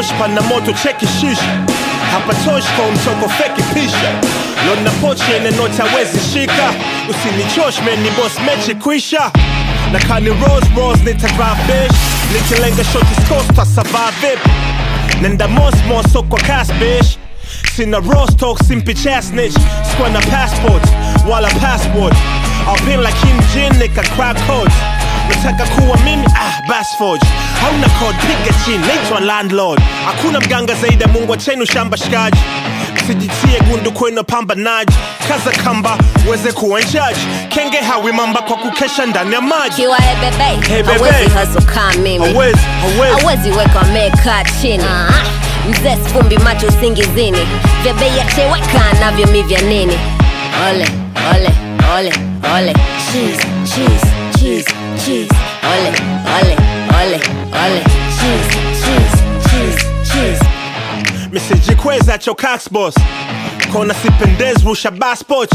hapatoshi pana moto cheki shisha hapatoshi kwa mtoko feki pisha lona pochi yenye noti hawezi shika usinichosh meni boss mechi kwisha na kani rose rose nitavaa fish nikilenga shoti scores tasavaa vipi nenda mosmos so kwa cash bitch sina rostock simpi chasnich sikuwa na passport wala passport alpin like Kim Jin nika crack codes nataka kuwa mimi ah basforge hauna code piga chini naitwa landlord hakuna mganga zaidi ya mungu achenu shamba shikaji sijitie gundu kwenu pambanaji kaza kamba uweze kuwa njaji kenge hawi mamba kwa kukesha ndani ya maji kiwa ebebe Hey, bebe. hawezi haso kaa mimi hawezi hawezi hawezi weka amekaa chini mzee sfumbi macho usingizini vya bei ya cheweka navyo mi vya nini ole ole ole ole cheese cheese cheese cheese ole ole ole ole cheese cheese cheese cheese misijikweza chocax boss kona sipendez rusha baspot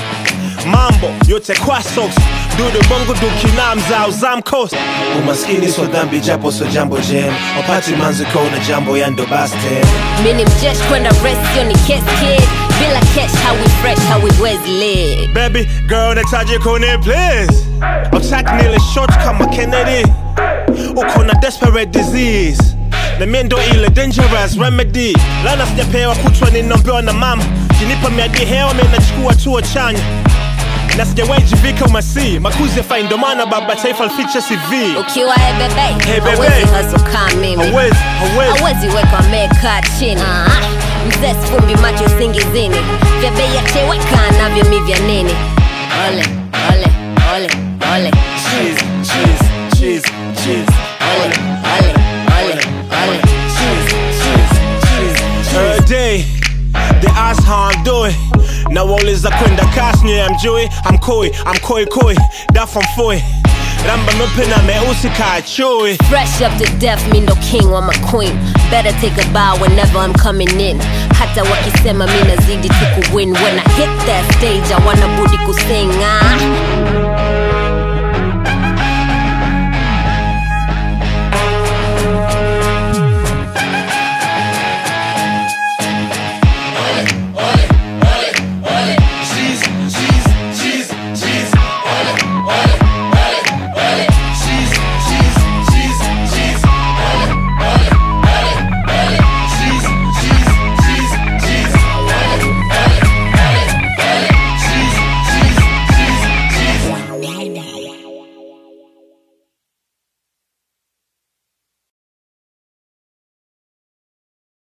mambo yote kwa socks dudu bongo dukina mzao zamkos umaskini so dhambi japo so jambo jem wapati manziko na jambo yando baste mini mjesh kwenda rest yo ni kes kid bila cash hawi fresh hawiwezi live baby girl nataji kone please attack nile short kama kennedy uko na desperate disease na mie ndo ile dangerous remedy lana sijapewa kutwa ninaombewa na mama kinipa miadi hewa mie nachukua tuo chanya na sijawahi jivika umasi makuzi ya fai ndo maana baba taifa lificha cv ukiwa ebebe Hey, bebe. hawezi haso kaa mimi hawezi hawezi hawezi weka amekaa chini mzee sfumbi macho usingizini vya bei ya cheweka navyo mi vya nini ole ole ole ole cheese cheese cheese cheese ole ole ole ole cheese cheese cheese cheese Every day, they ask how I'm doing. Now all is a kwenda kasi nye I'm Joey, I'm Koi, I'm Koi Koi, that from Foy. Ramba mepena meusi ka chui. Fresh up to death, me no king or my queen. Better take a bow whenever I'm coming in. Hata wakisema mi nazidi tu kuwin. When I hit that stage, I wanna budi kusing. Ah.